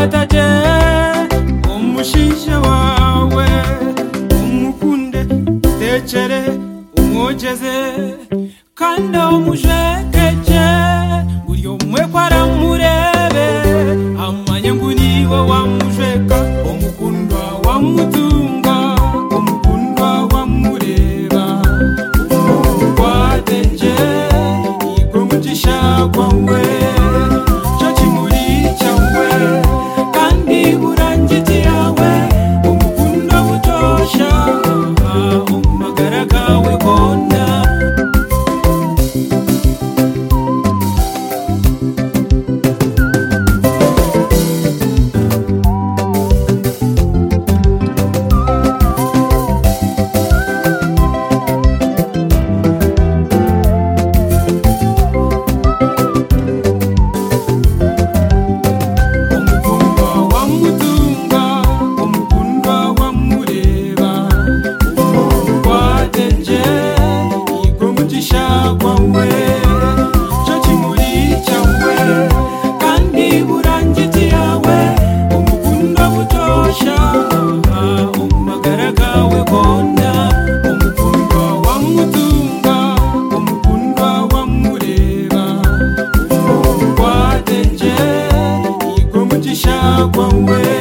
atajye umushyishya wawe umukunde utekere umwogeze kandi umujegeke buri umwe ko aramurebe amanye ngo ni we wamujeka umukundwa wamutunga umukundwa wamureba umukundwa denje niko mugisha kwawe cyo kimuri cyawe kandi burangiti yawe umukundwa butosha umagara gawe kona umukundwa wamutunga umukundwa wamureba umukundwa denje nibwo mugisha kwawe cyo kimuri cyawe kandi burangiti yawe umukundwa butosha umagara gawe kona umukundwa wamutunga umukundwa wamureba umukundwa denje niko mugisha kwawe